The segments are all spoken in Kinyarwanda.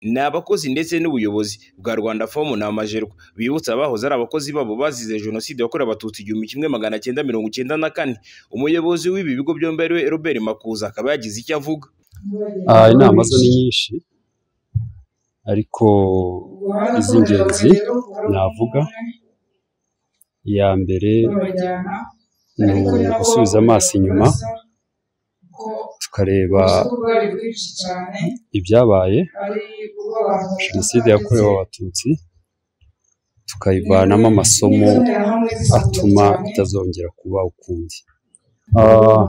Ni abakozi ndetse n'ubuyobozi bwa Rwandafomu na Amajerwa bibutsa abahoze ari abakozi babo bazize Jenoside yakorewe Abatutsi igihumbi kimwe magana cyenda mirongo icyenda na kane, umuyobozi w'ibi bigo byombi ari we Robert Makuza akaba yagize icyo avuga. Ah, inama zo ni nyinshi ariko iz'ingenzi navuga iya mbere ni ugusubiza amaso inyuma tukareba ibyabaye jenoside yakorewe abatutsi tukayivanamo amasomo atuma itazongera kuba ukundi. Ah,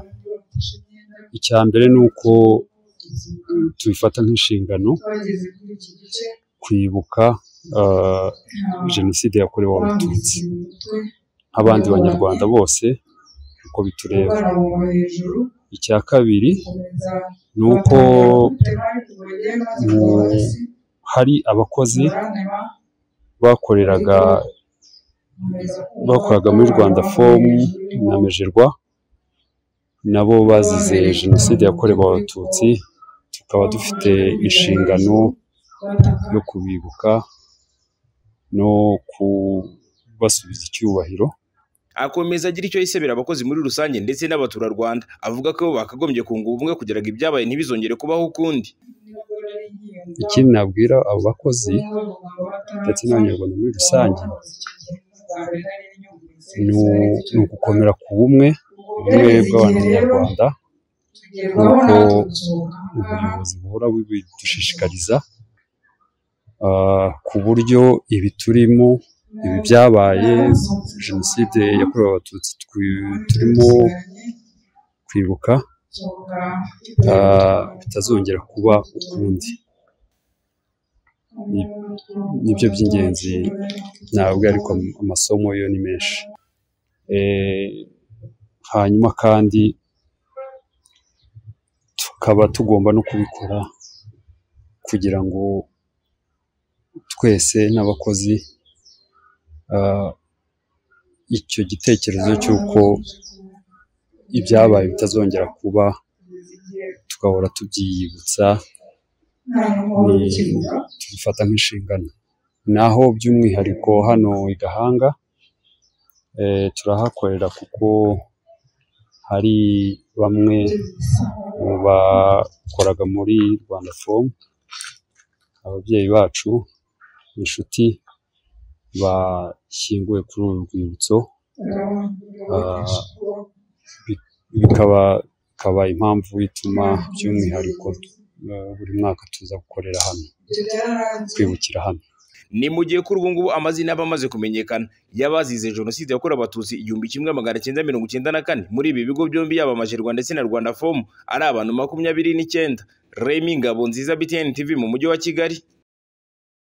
icya mbere ni uko tubifata nk'inshingano kwibuka ah, jenoside yakorewe abatutsi nk'abandi banyarwanda bose uko bitureba. Icya kabiri ni uko hari abakozi bakoreraga bakoraga muri Rwandafomu na Mejerwa nabo bazize jenoside yakorewe abatutsi tukaba dufite inshingano yo kubibuka no kubasubiza icyubahiro Akomeza agira icyo yisabira abakozi muri rusange ndetse n'abaturarwanda, avuga ko bakagombye kunga ubumwe kugira ngo ibyabaye ntibizongere kubaho ukundi. ikindi nabwira abo bakozi ndetse n'abanyarwanda muri rusange ni u- ni ugukomera ku bumwe ubumwe bw'abanyarwanda nk'uko ubuyobozi buhora bubidushishikariza ah, ku buryo ibi turimo ibi byabaye jenoside yakorewe abatutsi twi- turimo kwibuka ah, bitazongera kuba ukundi Ni- nibyo by'ingenzi ntabwo ariko amasomo yo ni menshi Eh, hanyuma kandi tukaba tugomba no kubikora kugira ngo twese n'abakozi ah, icyo gitekerezo cy'uko ibyabaye bitazongera kuba tugahora tubyiyibutsa ni tubifata nk'inshingano naho by'umwihariko hano i Gahanga eh, turahakorera kuko hari bamwe mu bakoraga muri Rwandafomu ababyeyi bacu inshuti bashyinguwe kuri uru rwibutso ah, bi- bikaba bikaba impamvu ituma by'umwihariko eh, buri mwaka tuza gukorera hano kwibukira hano Ni mu gihe kuri ubu ngubu amazina aba amaze kumenyekana y'abazize Jenoside yakorewe Abatutsi igihumbi kimwe magana cyenda mirongo icyenda na kane muri ibi bigo byombi yaba Amajerwa ndetse na Rwandafomu ari abantu makumyabiri n'icyenda. Remy Ngabonziza, BTN TV mu mujyi wa Kigali.